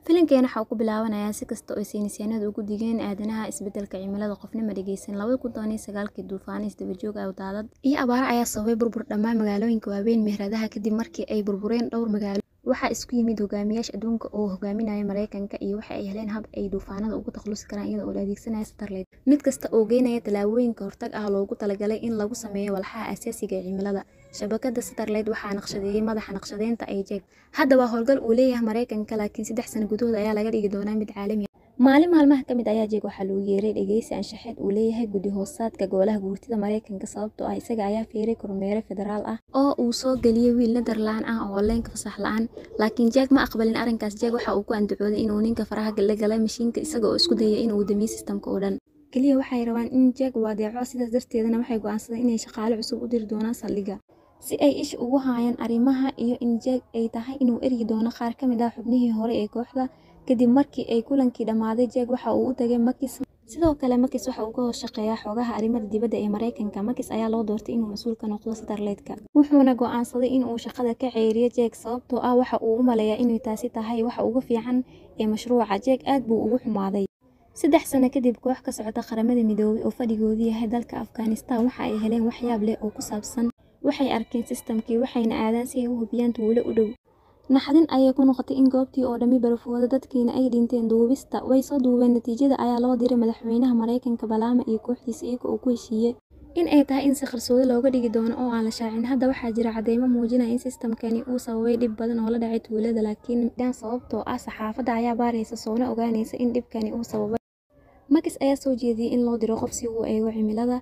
filinkeena waxa uu ku bilaabanayaa si kasta oo saynisyahanadu ugu digeen aadanaha isbedelka cimilada qofna ma dhegeysan labada kun toban iyo sagaalkii duufaano isdabajoog ah daadad iyo abaaro ayaa sababay burbur dhammaan magaalooyinka waaweyn meheradaha kadib markii ay burbureen dhowr magaalo waxaa isku yimid hogaamiyaasha adduunka oo hogaaminaya mareykanka iyo waxa ay heleen hab ay duufaanada ugu takhalusi karaan iyada oo la adeegsanaya starlight mid kasta oo geynaya tallaabooyinka hortag ah loogu talagalay in lagu sameeyo walxaha asaasiga ee cimilada shabakada starlight waxaa naqshadeeyey madaxa naqshadeynta ay jeeg hadda waa howlgal uu leeyahay mareykanka laakiin saddex sano gudahood ayaa laga dhigi doonaa mid caalami ah maalin maalmaha ka mid ayaa jeeg waxaa loogu yeeray dhegeysi anshaxeed uu leeyahay guddi hoosaadka golaha guurtida mareykanka sababtoo ah isaga ayaa fiiray kormeere federaal ah oo uu soo geliyey wiil netherland ah oo leenka fasax la-aan laakiin jeeg ma aqbalin arrinkaas jeeg waxa uu ku andacooday inuu ninka faraha la galay mashiinka isaga oo isku dayay inuu damiyo sistamka oo dhan keliya waxay rabaan in jeeg uu adeeco sidaas darteedana waxay go'aansadeen inay shaqaale cusub u diri doonaan saldhigga si ay ish ugu haayaan arrimaha iyo in jeeg ay tahay inuu eryi doono qaar ka mid ah xubnihii hore ee kooxda kadib markii ay kulankii dhammaaday jeeg waxa uu u tagay makis sidoo kale makis waxa uu ka horshaqeeyaa xoogaha arrimada dibadda ee mareykanka makis ayaa loo doortay inuu mas-uul ka noqdo starleydka wuxuuna go'aansaday inuu shaqada ka ceeriyo jeeg sababtoo ah waxa uu u maleeyaa inay taasi tahay waxa ugu fiican ee mashruuca jeeg aad buu ugu xumaaday saddex sano kadib koox ka socota qaramada midoobay oo fadhigoodu yahay dalka afghanistan waxa ay heleen waxyaab leh oo ku saabsan waxay arkeen sistamkii waxayna aadaan si ay u hubiyaan tuulo u dhow naxdin ayay ku noqotay in goobtii oo dhammi barafooda dadkiina ay dhinteen duubista way soo duubeen natiijada ayaa loo diray madaxweynaha mareykanka balaama iyo kooxdiisa iyaga oo ku heshiiyey in ay tahay in si qarsoodi looga dhigi doono oo aan la shaacin hadda waxaa jira cadeymo muujinaya in sistamkani uu sababay dhib badan oo la dhacay tuulada laakiin dhan sababtoo ah saxaafadda ayaa baaraysa soona ogaanaysa in dhibkani uu sababay makis ayaa soo jeediyey in loo diro qof si uu eego cimilada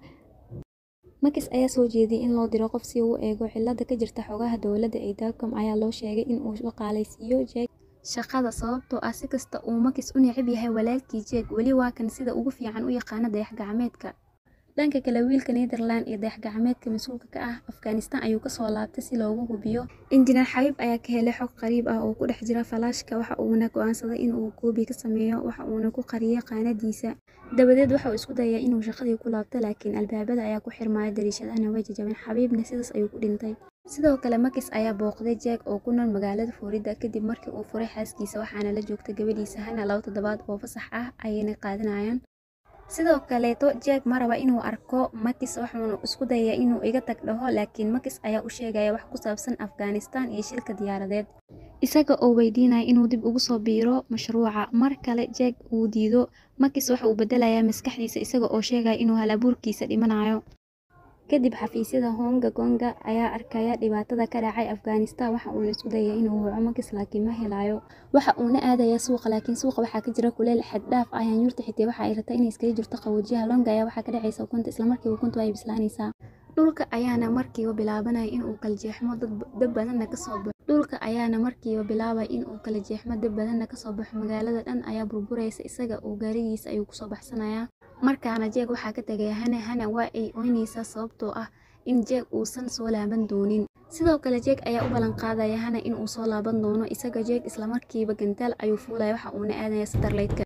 makis ayaa soo jeediyey in loo diro qof si uu eego cilada ka jirta xogaha dowladda ee dacom ayaa loo sheegay in uu shaqaalaysiiyo jeeg shaqada sababtoo ah si kasta uu makis u necab yahay walaalkii jeeg weli waa kan sida ugu fiican u yaqaana dayax gacmeedka dhanka kale wiilka netherland iyo dayax gacmeedka mas-uulka ka ah afghanistan ayuu kasoo laabtay si loogu hubiyo injineer xabiib ayaa ka helay xog qariib ah oo ku dhex jira falaashka waxa uuna go'aansaday inuu koobi ka sameeyo waxa uuna ku qariyay qaanadiisa dabadeed waxa uu isku dayaa inuu shaqadii ku laabto laakiin albaabada ayaa ku xirmaya dariishadahana way jajabeen xabiibna sidaas ayuu ku dhintay sidoo kale makis ayaa booqday jeeg oo ku nool magaalada florida kadib markii uu furay xaaskiisa waxaana la joogtay gabadhiisa hana laba toddobaad oo fasax ah ayayna qaadanayaan sidoo kaleeto jeeg ma raba inuu arko makis waxuuna isku dayaa inuu iga tag dhaho laakiin makis ayaa u sheegaya wax ku saabsan afghanistan iyo shilka diyaaradeed isaga oo weydiinaya inuu dib ugu soo biiro mashruuca mar kale jeeg uu diido makis waxa uu bedelayaa maskaxdiisa isaga oo sheegaya inuu hal abuurkiisa dhimanayo kadib xafiisyada honga gonga ayaa arkaya dhibaatada ka dhacay afghanistan waxa uuna isku dayay inuu waco makis laakiin ma helayo waxa uuna aadayaa suuqa laakiin suuqa waxaa ka jira kuleel xad dhaaf ah yaanyuurta xitaa waxa ay rabtaa inay iskaga jirto qaboojiyaha longa ayaa waxaa ka dhacaysa ukunta islamarkiiba ukuntu ay bislaanaysaa dhulka ayaana markiiba bilaabanaya inuu kala jeexmo dab badanna kasoo baxo dhulka ayaana markiiba bilaabaya inuu kala jeexmo dab badanna kasoo baxo magaalada dhan ayaa burburaysa isaga oo gaarigiisa ayuu kusoo baxsanayaa markaana jeeg waxaa ka tegaya hana hana waa ay oynaysaa sababtoo ah in jeeg uusan soo laaban doonin sidoo kale jeeg ayaa u ballan qaadaya hana inuu soo laaban doono isaga jeeg islamarkiiba gantaal ayuu fuulaya waxa uuna aadaya starlightka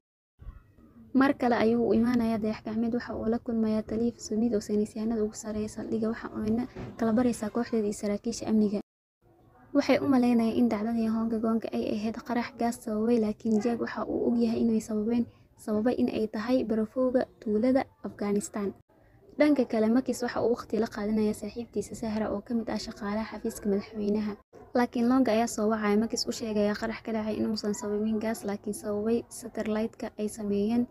mar kale ayuu u imaanaya dayax gacmeed waxa uu la kulmayaa taliif sumid oo saynisyahanada ugu sareeya saldhigga waxa uuna kala baraysaa kooxdeeda iyo saraakiisha amniga waxay u malaynayaan in dhacdadii honga gonga ay ahayd qarax gaas sababay laakiin jeeg waxa uu ogyahay inay sababeen sababay in ay tahay barafowga tuulada afghanistan dhanka kale makis waxa uu waqti la qaadanaya saaxiibtiisa sahra oo ka mid ah shaqaalaha xafiiska madaxweynaha laakiin longa ayaa soo wacaya makis u sheegaya qarax ka dhacay inuusan sababin gaas laakiin sababay satellite-ka ay sameeyeen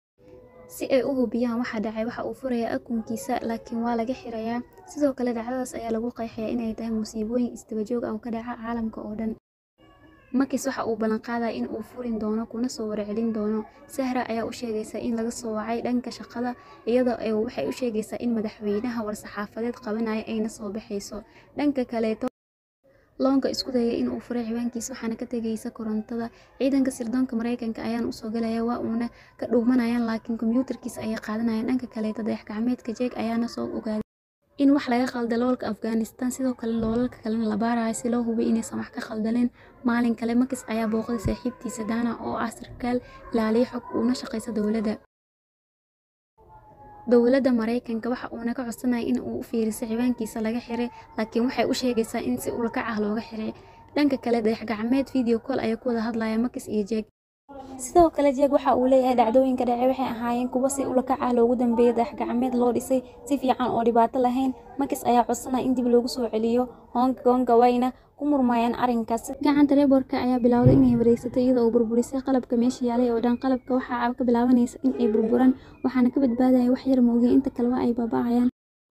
si ay u hubiyaan waxa dhacay waxa uu furayaa akunkiisa laakiin waa laga xirayaa sidoo kale dhacdadaas ayaa lagu qeexayaa inay tahay musiibooyin isdabajoog ah oo ka dhaca caalamka oo dhan makis waxa uu ballan qaadaya in uu furin doono kuna soo warcelin doono sahra ayaa u sheegaysa in laga soo wacay dhanka shaqada iyadoo waxay u sheegaysaa in madaxweynaha war-saxaafadeed qabanaya ayna soo baxayso dhanka kaleeto loonga isku dayay in uu furay ciwaankiisa waxaana ka tegaysa korontada ciidanka sirdoonka mareykanka ayaana usoo galaya waa uuna ka dhuumanayaan laakiin kombiyuutarkiisa ayay qaadanayaan dhanka kaleeto dayax gacmeedka jeeg ayaana soo ogaaday in wax laga qalda loolka afghanistan sidoo kale loolalka kalena la baarayo si loo hubiy inaysan wax ka khaldaleen maalin kale makis ayaa booqday saaxiibtiisa dana oo ah sarkaal ilaaliya xog uuna shaqaysa dowladda dowladda mareykanka waxa uuna ka codsanaya in uu u fiiriso ciwaankiisa laga xiray laakiin waxay u sheegaysaa in si ulakac ah looga xiray dhanka kale dayax gacmeed video call ayaa ku wada hadlaya makis iyo jeeg sidoo kale jeeg waxa uu leeyahay dhacdooyinka dhacay waxay ahaayeen kuwo si ulakac ah loogu dambeeyay dayax-gacmeed loo dhisay si fiican oo dhibaato lahayn makis ayaa codsanaya in dib loogu soo celiyo hong konga wayna ku murmayaan arrinkaas gacanta reborka ayaa bilowday inay wareegsato iyada oo burburisay qalabka meesha yaalay oo dhan qalabka waxaa ka bilaabanaysa in ay burburaan waxaana ka badbaadaya wax yar moogay inta kaleba ay baaba'ayaan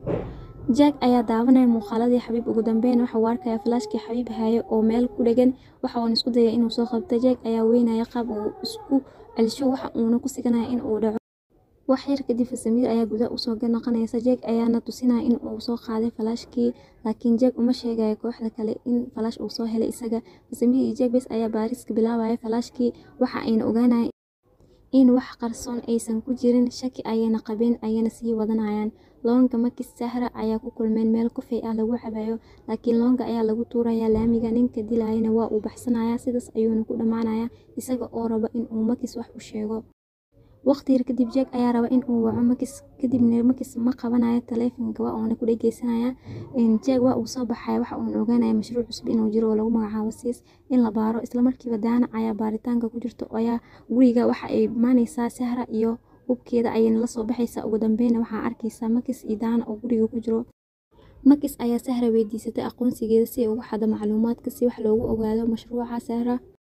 jack ayaa daawanaya muuqaaladii xabiib ugu dambeyn waxa uu arkaya falaashkii xabiib haye oo meel ku dhegan waxa uuna isku dayay inuu soo qabto jack ayaa weynaya qaab uu isku celsho waxa uuna ku siganaya in uu dhaco wax yar kadib samiir ayaa gudaha usoo noqonaysa jack ayaana tusinaya in uu soo qaaday falaashkii laakiin jack uma sheegayo kooxda kale in falaash uu soo helay isaga samiir iyo jack bes ayaa baariska bilaabaya falaashkii waxa ayna ogaanayaan in wax qarsoon aysan ku jirin shaki ayayna qabeen ayana sii wadanayaan loonga makis sahra ayaa ku kulmeen meel kufey ah lagu cabayo laakiin loonga ayaa lagu tuurayaa laamiga ninka dilayana waa uu baxsanayaa sidaas ayuuna ku dhammaanaya isaga oo raba in uu makis wax u sheego waqti yar kadib jeeg ayaa raba in uu waco makis kadibna makis ma qabanayo taleefanka waa uuna ku dhegeysanaya jeeg waa uu soo baxaya waxa uuna ogaanaya mashruuc cusub inuu jiro oo lagu magacaabo siis in la baaro islamarkiiba daana ayaa baaritaanka ku jirto ayaa guriga waxa ay imaaneysaa sahra iyo hubkeeda ayayna lasoo baxaysaa ugu dambeyna waxaa arkaysaa makis iyo daana oo guriga ku jiro makis ayaa sahra weydiisatay aqoonsigeeda si ay ugu xado macluumaadka si wax loogu ogaado mashruuca sahra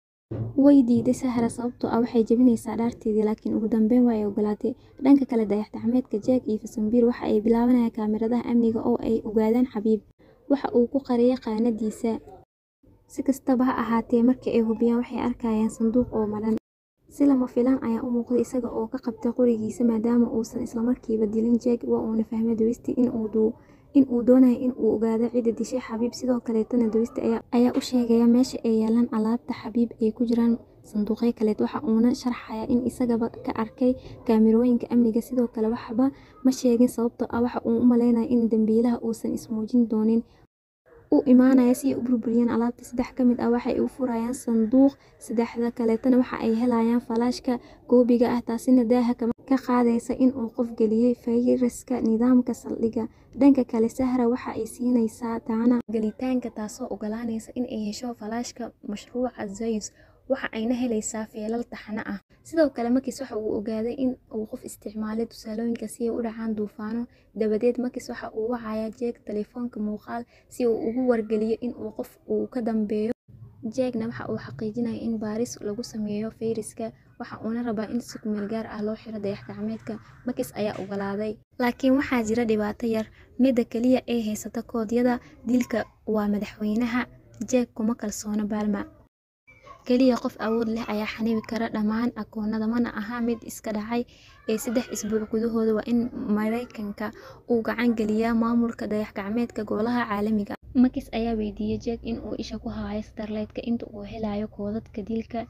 way diiday sahra sababtoo ah waxay jebinaysaa dhaarteedii laakiin ugu dambeyn waa ay ogolaatay dhanka kale dayax-gacmeedka jeeg iyo fasambiir waxa ay bilaabanayaan kaamiradaha amniga oo ay ogaadaan xabiib waxa uu ku qariyay qaanadiisa si kastaba ha ahaatee markii ay hubiyaan waxay arkayaan sanduuq oo madhan si lama filaan ayaa u muuqday isaga oo ka qabtay qorigiisa maadaama uusan islamarkiiba dilin jeeg waa uuna fahmay dawistii in uu in uu doonayo in uu ogaado cidda dishay xabiib sidoo kaleetana dawista ayaa u sheegaya meesha ay yaalaan alaabta xabiib ay ku jiraan sanduuqyo kaleed waxa uuna sharxaya in isagaba ka arkay kaamirooyinka amniga sidoo kale waxba ma sheegin sababtoo ah waxa uu u maleynaya in dambiilaha uusan ismuujin doonin u imaanaya si ay u burburiyeen alaabta saddex ka mid ah waxay u furayaan sanduuq saddexda kaleetana waxa ay helayaan falaashka koobiga ah taasina daaha ka qaadaysa in uu qof geliyey fayraska nidaamka saldhigga dhanka kale sahra waxa ay siinaysaa daana gelitaanka taasoo ogolaanaysa in ay hesho falaashka mashruuca zayus waxa ayna helaysaa feelal taxano ah sidoo kale makis waxa uu ogaaday in uu qof isticmaalay tusaalooyinka si ay u dhacaan duufaano dabadeed makis waxa uu wacayaa jeeg telefoonka muuqaal si uu ugu wargeliyo in uu qof uu ka dambeeyo jeegna waxa uu xaqiijinaya in baaris lagu sameeyo fayraska waxa uuna rabaa in si kumeel gaar ah loo xiro dayax-gacmeedka makis ayaa ogolaaday laakiin waxaa jira dhibaato yar midda keliya ee haysata koodyada dilka waa madaxweynaha jeeg kuma kalsoona baalma keliya qof awood leh ayaa xanibi kara dhammaan akoonada mana aha mid iska dhacay ee saddex isbuuc gudahooda waa in maraykanka uu gacan geliyaa maamulka dayax-gacmeedka golaha caalamiga makis ayaa weydiiyey jeeg in uu isha ku haayo starleydka inta uu helayo koodadka dilka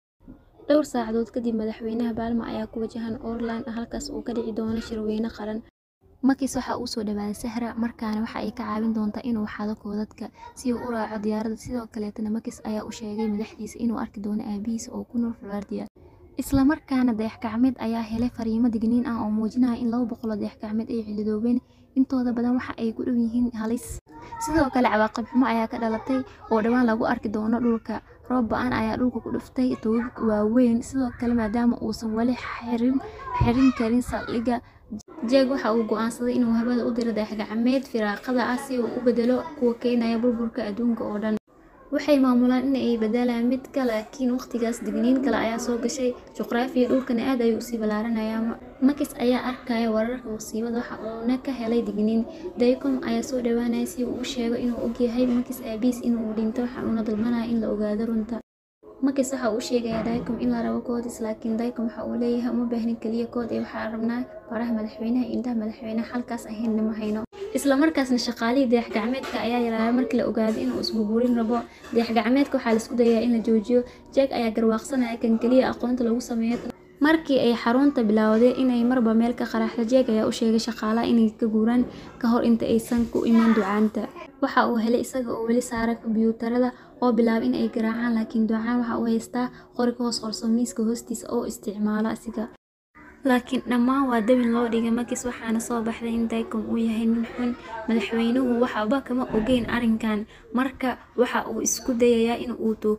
dhowr saacadood kadib madaxweynaha baalma ayaa ku wajahan orland halkaas uu ka dhici doono shirweyne qaran makis waxa uu soo dhawaaday sahra markaana waxa ay ka caawin doontaa inuu xado koodadka si uu u raaco diyaaradda sidoo kaleetana makis ayaa u sheegay madaxdiisa inuu arki doono aabihiisa oo ku nool flordia islamarkaana dayax-gacmeed ayaa helay fariimo digniin ah oo muujinaya in laba boqol oo dayax-gacmeed ay cilidoobeen intooda badan waxa ay ku dhow yihiin halis sidoo kale cawaaqib xumo ayaa ka dhalatay oo dhowaan lagu arki doono dhulka roob ba-an ayaa dhulka ku dhuftay toogag waaweyn sidoo kale maadaama uusan weli xirin xirin karin saldhigga jeeg waxa uu go-aansaday inuu hawada u diro dayax-gacmeed firaaqada ah si uu u bedelo kuwa keenaya burburka adduunka oo dhan waxay maamulaan in ay bedelaan midka laakiin waqtigaas digniin kale ayaa soo gashay juqraafiya dhulkana aad ayuu usii ballaaranayaa makis ayaa arkaya wararka musiibada waxa uuna ka helay digniin daycom ayaa soo dhawaanaya si uu u sheego inuu ogyahay makis aabiis inuu dhinto waxa uuna dalbanaya in la ogaado runta makis waxa uu sheegayaa daycom in la rabo koodis laakiin daycom waxa uu leeyahay uma baahnin keliya kood ee waxaa rabnaa baraha madaxweynaha indhaha madaxweynaha halkaas ahaynna ma hayno islamarkaasna shaqaalihii dayax-gacmeedka ayaa yaraaya markii la ogaaday inuu isburburin rabo dayax-gacmeedka waxaa laisku dayaa in la joojiyo jeeg ayaa garwaaqsanaya kan keliya aqoonta lagu sameeyo markii ay xarunta bilaawday inay marba meel ka qaraxdo jeeg ayaa u sheegay shaqaalaha inay ka guuraan ka hor inta aysan ku iman ducaanta waxa uu helay isaga oo weli saara kombiyuutarada oo bilaabay in ay garaacaan laakiin ducaan waxa uu haystaa qori ka hoos qorso miiska hoostiisa oo isticmaalo asiga laakiin dhammaan waa dabin loo dhigay makis waxaana soo baxday in daycom uu yahay nin xun madaxweynuhu waxba kama ogeyn arrinkan marka waxa uu isku dayayaa in uu toogto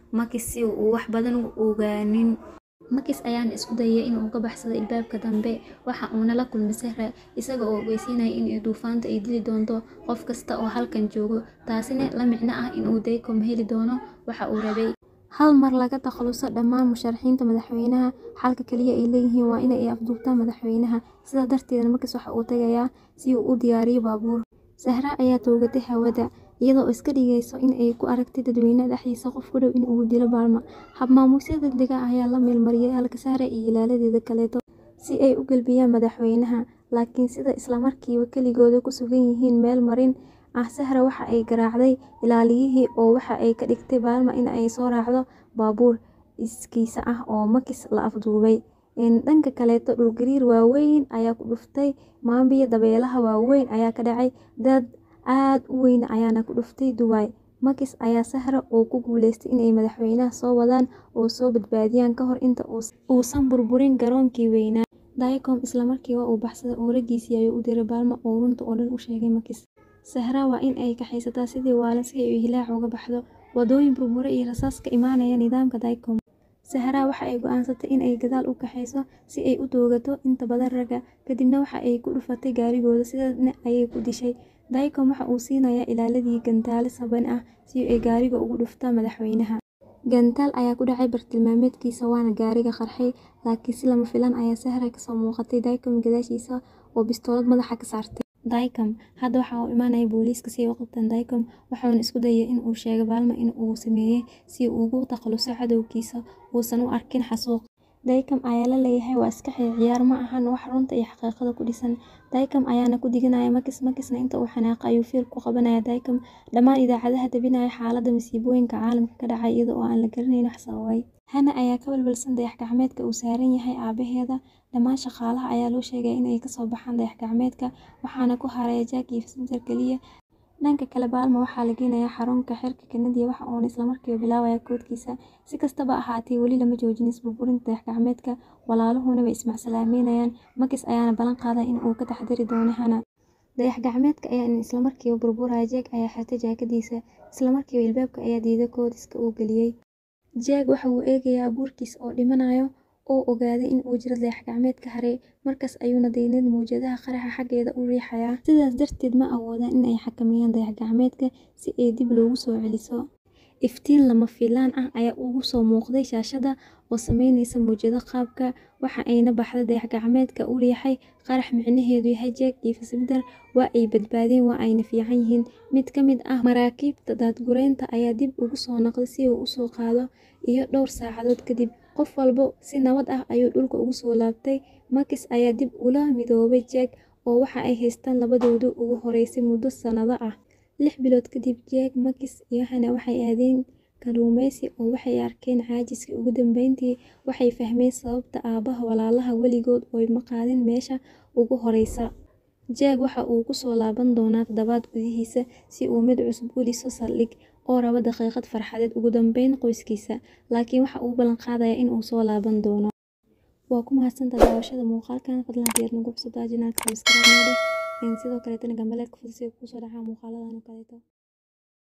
Makis si uu wax badan u ogaanin. Makis ayaana isku dayay in uu ka baxsado ilbaabka dambe waxa uuna la kulmay Zahra isaga oo ogeysiinaya in duufaantu ay dili doonto qof kasta oo halkan jooga taasina la micno ah in uu Daycom heli doono waxa uu rabay. Hal mar laga takhaluso dhammaan musharaxiinta madaxweynaha xalka kaliya ay leeyihiin waa in ay afduubtaan madaxweynaha sidaa darteedna Makis waxa uu tagayaa si uu u diyaariyo baabuur. Zahra ayaa toogatay hawada iyadoo iska dhigaysa in ay ku aragtay dadweynaha dhexdiisa qof ku dhow in uu dilo Balma. Hab maamuusyo degdeg ah ayaa la meel mariyay halka Zahra iyo ilaaladeeda kaleeto si ay u galbiyaan madaxweynaha laakiin sida isla markiiba keligooda ku sugan yihiin meel marin ah Zahra waxa ay garaacday ilaaliyihii oo waxa ay ka dhigtay Balma in ay soo raacdo baabuur iskiis ah oo Makis la afduubay. Dhanka kaleeto dhul gariir waaweyn ayaa ku dhuftay Maambiya dabaylaha waaweyn ayaa ka dhacay dad aad u weyn ayaana ku dhuftay Dubai. Makis ayaa Zahra oo ku guuleystay in ay madaxweynaha soo wadaan oo soo badbaadiyaan ka hor inta uusan burburin garoonkii weynaa. Daycom isla markiiba wuu baxsaday oo raggiisii ayuu u diray Balma oo runta oo dhan u sheegay Makis. Zahra waa in ay kaxaysataa sidii waalan si ay hilaac uga baxdo waddooyin burbura iyo rasaas ka imaanaya nidaamka Daycom. Zahra waxa ay go'aansatay in ay gadaal u kaxayso si ay u toogato inta badan ragga kadibna waxa ay ku dhufatay gaarigooda sidaasna ayay ku dishay. Daycom waxa uu siinayaa ilaaladii gantaale saban ah si ay gaariga ugu dhuftaan madaxweynaha. Gantaal ayaa ku dhacay bartilmaameedkiisa waana gaariga qarxay laakiin si lama filaan ah ayaa Zahra kasoo muuqatay Daycom gadaashiisa oo bistoolad madaxa ka saartay. Daycom hadda waxa uu imaanaya booliiska si ay u qabtaan Daycom waxaana isku dayay in uu sheego Balma in uu sameeyay si uu uga takhaluso cadowgiisa uusan u arkin xasuuq. Daycom ayaa la leeyahay waa iska ciyaar ma ahan wax runta iyo xaqiiqada ku dhisan. Daycom ayaana ku diganaya Makis Makisna inta uu xanaaqay ayuu feer ku qabanaya Daycom dhammaan idaacadaha tabinaya xaaladda masiibooyinka caalamka ka dhacaya iyada oo aan la garanayn wax sababay. Hana ayaa ka walwalsan dayax gacmeedka uu saaran yahay aabaheeda dhammaan shaqaalaha ayaa loo sheegay in ay kasoo baxaan dayax gacmeedka waxaana ku haraya Jack iyo Spencer kaliya. Dhanka kale Balma waxaa la geynayaa xarunka xeerka Kennedy waxa uuna isla markiiba bilaabayaa koodkiisa. Si kastaba ha ahaatee weli lama joojin isburburinta dayax gacmeedka walaaluhuna way ismacsalaamaynayaan Makis ayaana ballan qaaday in uu ka taxadari doono Hana. Dayax gacmeedka ayaa isla markiiba burburaya Jack ayaa xirtay jaakadiisa isla markiiba ilbaabka ayaa diiday koodkiisa uu geliyay. Jack waxa uu eegayaa abuurkiisa oo dhimanayo oo ogaaday in uu jiro dayax gacmeed ka haray markaas ayuuna daynad mowjadaha qaraxa xaggeeda u riixayaa. Sidaas darteed ma awoodaan in ay xakameeyaan dayax gacmeedka si ay dib loogu soo celiso. Iftiin lama filaan ah ayaa uga soo muuqday shaashadda oo sameynaysa mowjado qaabka waxa ayna baxday dayax gacmeedka u riixay qarax micnaheedu yahay Jack iyo Spencer waa ay badbaadeen waa ayna fiican yihiin. Mid ka mid ah maraakiibta daadgureynta ayaa dib ugu soo noqday si uu u soo qaado iyo dhowr saacadood kadib qof walba si nabad ah ayuu dhulka ugu soo laabtay. Makis ayaa dib ula midoobay Jack oo waxa ay haystaan labadoodii ugu horeysay muddo sanado ah. Lix bilood kadib Jack, Makis iyo Hana waxay aadeen kalluumeysi oo waxay arkeen caajiskii ugu dambeyntii waxay fahmeen sababta aabaha walaalaha weligood uma qaadin meesha ugu horeysa. Jack waxa uu ku soo laaban doonaa toddobaad gudihiisa si uu mid cusub u dhiso saldhig oo raba daqiiqad farxadeed ugu dambeyn qoyskiisa laakiin waxa uu ballan qaadayaa in uu soo laaban doono. Waa ku mahadsantahay daawashada muuqaalkan fadlan haddii aad nagu cusub tahay channelka subscribe noo dheh sidoo kaleetana gambaleelka furso si ay kuu soo dhacaan muuqaaladan oo kaleeto.